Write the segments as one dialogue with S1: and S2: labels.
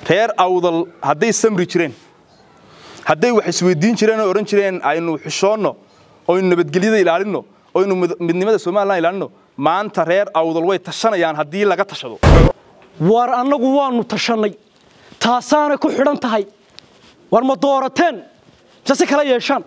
S1: reer awdal hadday samri jireen hadday wax isweydiin jireen oo odhan jireen aynu xishoonno oynu nabadgelyada ilaalinno oynu midnimada somalilan ilaalinno maanta reer awdal way tashanayaan haddii laga tashado
S2: war annagu waannu tashannay taasaanay ku xidhan tahay war ma doorateen mise si kala yeeshaan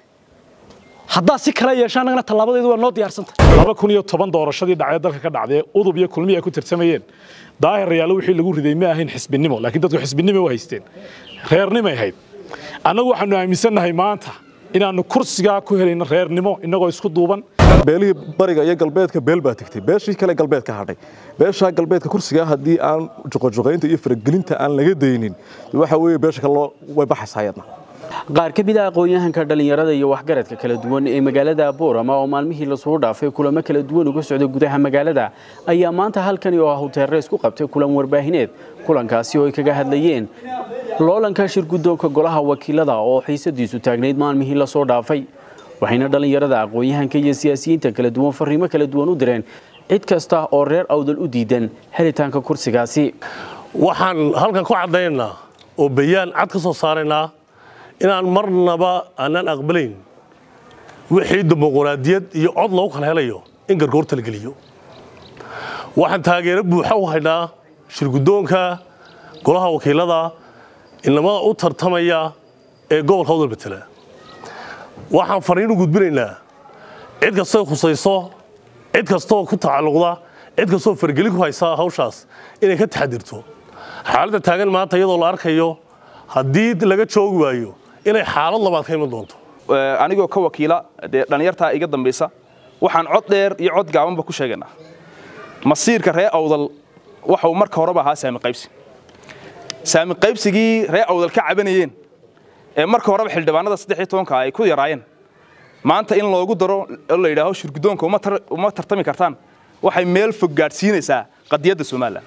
S2: haddaad si kala yeeshaan annagana tallaabadeedu waa noo diyaarsantahay
S3: laba kun iyo toban doorashadii dhacee dalka ka dhacdee udub iyo kulmihi ay ku tirsamayeen daahir rayaalo wixii lagu riday ma ahayn xisbinimo laakiin dadku xisbinimo u haysteen reernimay ahayd annagu waxaanu aaminsannahay maanta inaannu kursigaa ku helayno reernimo innagoo isku duuban
S4: beelihii bariga iyo galbeedka beel baa tegtay beeshii kale galbeedka hadhay beeshaa galbeedka kursigaa haddii aan juqojuqaynta iyo faragelinta aan laga daynin waxa weeye beesha kale way baxaysaa ayadna
S5: qaar ka mid a aqoon-yahanka dhallinyarada iyo waxgaradka kala duwan ee magaalada boorama oo maalmihii lasoo dhaafay kulamo kala duwan uga socda gudaha magaalada ayaa maanta halkani oo ah huteere isku qabtay kulan warbaahineed kulankaasi oo ay kaga hadlayeen loolanka shir guddoonka golaha wakiilada oo xiisadiisu taagnayd maalmihii lasoo dhaafay waxayna dhallinyarada aqoon-yahanka iyo siyaasiyiinta kala duwan fariimo kala duwan u direen cid kasta oo reer awdal u diidan helitaanka kursigaasi
S6: waxaan halkan ku caddaynaa oo bayaan cad ka soo saaraynaa inaan marnaba aanaan aqbalayn wixii dimuquraadiyad iyo cod loogu kala helayo in gargoorta la geliyo waxaan taageero buuxa u haynaa shirguddoonka golaha wakiilada inamada u tartamaya ee gobolka awdal matela waxaan fariin u gudbinaynaa cid kastoo khusayso cid kastoo ku tacalluqda cid kastoo fargelin ku haysa hawshaas inay ka taxadirto xaaladda taagan maanta iyadoo la arkayo haddii laga joogi waayo inay xaalad labaad ka iman doonto
S1: anigoo ka wakiila dee dhallinyartaa iga dambaysa waxaan cod dheer iyo cod gaabanba ku sheegaynaa masiirka ree awdal waxau marka horeba ahaa saami qaybsi saami qaybsigii ree awdal ka cabanayeen ee marka horeba xildhibaanada saddex iyo tobanka ay ku yaraayeen maanta in loogu daro oo la yidhaaho shirguddoonka uma tartami kartaan waxay meel fog gaadhsiinaysaa qadiyadda somalilan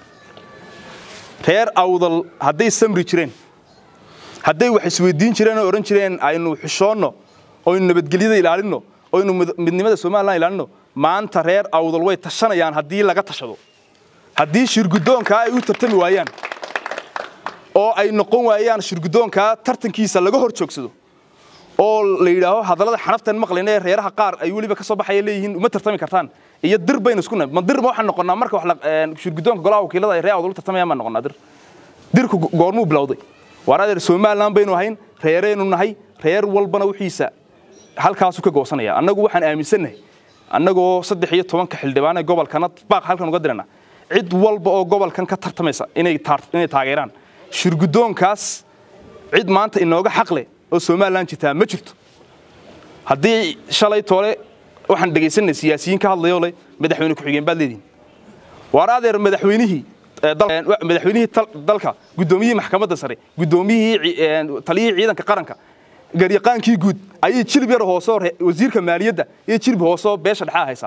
S1: reer awdal hadday samri jireen hadday wax isweydiin jireen oo odhan jireen aynu xishoonno oynu nabadgelyada ilaalinno oynu midnimada somalilan ilaalinno maanta reer awdal way tashanayaan haddii laga tashado haddii shirguddoonkaa ay u tartami waayaan oo ay noqon waayaan shirguddoonkaa tartankiisa laga hor joogsado oo la yidhaaho hadallada xanaftan maqlayna ee reeraha qaar ay weliba ka soo baxaya leeyihiin uma tartami kartaan iyo dir baynu isku nahay ma dir ma waxaan noqonnaa marka wax shirguddoonka golaha wakiilada ay ree awdal u tartamayaan baan noqonnaa dir dirku goormuu bilowday waar adeer somalilan baynu ahayn reeraynu nahay reer walbana wixiisa halkaasu ka goosanaya annagu waxaan aaminsannahay annagoo saddex iyo tobanka xildhibaan ee gobolkana baaq halkan uga dirana cid walba oo gobolkan ka tartamaysa inay taageeraan shirguddoonkaas cid maanta inooga xaqle oo somalilan jirtaa ma jirto haddii shalay toole waxaan dhegaysanay siyaasiyiin ka hadlayoo le madaxweyne ku-xigeen baad leedihin waar adeer madaxweynihii madaxweynihii dalka guddoomiyihii maxkamadda sare guddoomiyihii taliyihii ciidanka qaranka garyaqaankii guud ayay jilib yar hoosoo wasiirka maaliyadda iyo jilib hoosoo beesha dhexaa haysaa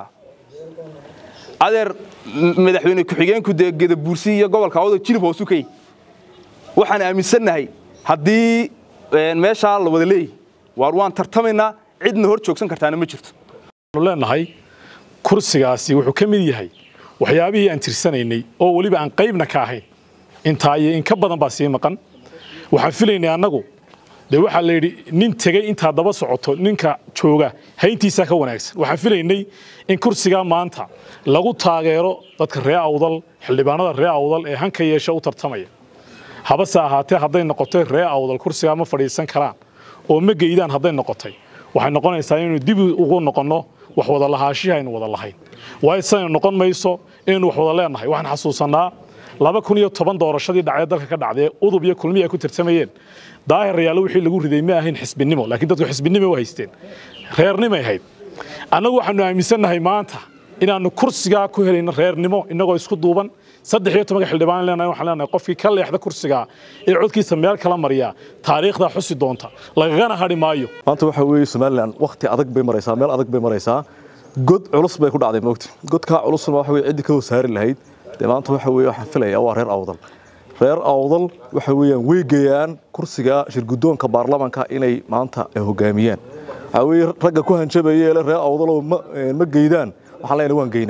S1: adeer madaxweyne ku-xigeenku dee gedabuursi iyo gobolka awdo jilib hoosu ka yihi waxaan aaminsannahay haddii meeshaa la wada leeyahy waar waan tartamaynaa cidna hor joogsan kartaana ma jirto
S3: waxaanu leenahay kursigaasi wuxuu ka mid yahay waxyaabihii aan tirsanaynay oo weliba aan qaybna ka ahayn intaa iyo in ka badan baa sii maqan waxaan filaynay annagu dee waxaa la yidhi nin tegey intaa daba socoto ninka jooga hayntiisaa ka wanaagsan waxaan filaynay in kursigaa maanta lagu taageero dadka ree awdal xildhibaanada ree awdal ee hanka yeesha u tartamaya habase ahaatee hadday noqotay ree awdal kursigaa ma fadhiisan karaan oo ma geydaan hadday noqotay waxay noqonaysaa inaynu dib ugu noqonno wax wada lahaashihii aynu wada lahayn waayo sidaynu noqon mayso inaynu wax wada leenahay waxaan xasuusannaa laba kun iyo toban doorashadii dhacee dalka ka dhacdee udub iyo kulmihi ay ku tirsamayeen daahir rayaalo wixii lagu riday ma ahayn xisbinimo laakiin dadku xisbinimo u haysteen reernimay ahayd annagu waxaanu aaminsannahay maanta inaannu kursigaa ku helayno reernimo innagoo isku duuban saddex iyo tobanka xildhibaan leenahay waxaan leenahay qofkii ka leexda kursigaa ee codkiisa meel kala mariya taariikhdaa xusi doonta lagagana hadhi maayo
S4: maanta waxa weeye somalilan wakhti adag bay maraysaa meel adag bay maraysaa god culus bay ku dhacday moogti godkaa culusna waxa weye ciddii ka hosaari lahayd dee maanta waxa weye waxaan filayaa waa reer awdal reer awdal waxa weeyaan way geeyaan kursiga shirguddoonka baarlamanka inay maanta hogaamiyaan waxaa weeye ragga ku hanjabaya ee reer awdaloo ma geydaan waxaan leenahay waan geynaa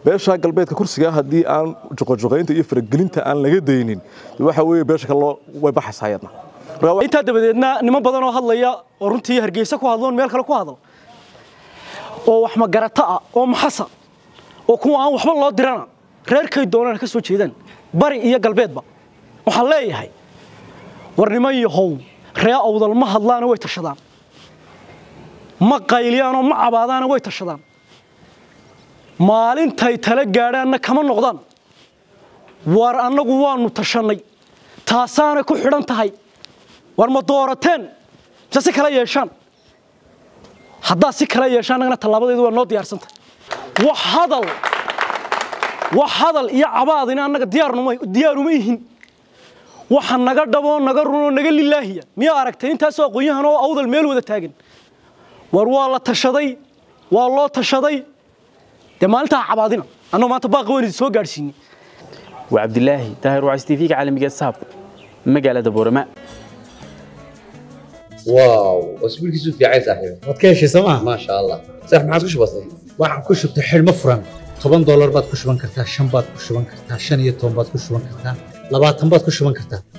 S4: beesha galbeedka kursiga haddii aan joqojoqaynta iyo faragelinta aan laga daynin waxa weeye beesha kale loo way baxaysaa ayadna marka waa-
S2: intaa dabadeedna niman badan oo hadlaya oo runtii hargeysa ku hadloon meel kale ku hadlo oo wax magarata ah oo maxasa oo kuwa aan waxba loo dirana reerkay doonaan ka soo jeedaan bari iyo galbeedba waxaan leeyahay war niman yahow ree awdal ma hadlaana way tashadaan ma qayliyaanoo ma cabaadaana way tashadaan maalintay tala gaadhaanna kama noqdaan war annagu waanu tashannay taasaana ku xidhan tahay war ma doorateen mise si kala yeeshaan haddaad si kala yeeshaan annagana tallaabadeedu waa noo diyaarsantah wax hadal wax hadal iyo cabaadina annaga diyaarnuma diyaaruma ihin waxa naga dhaboo naga runoo naga lilaahiya miyaa aragtay intaasoo aqoon-yahan oo awdal meel wada taagan war waa la tashaday waa loo tashaday dee maalintaa cabaadina annagoo maanta baaqi weyn idin soo gaadhsiinay
S5: waa cabdilaahi daahir wacays tv-ga caalamiga saab magaalada boorama
S7: واو اسبوع كيسو في عايز صاحبي
S8: waad ka heshay sooma
S7: ما شاء الله صح ما عادش بسيط
S8: waxaan ku shubtay xidhmo furan toban doolar baad ku shuban kartaa shan baad ku shuban kartaa shan iyo toban baad ku shuban kartaa labaatan baad ku shuban kartaa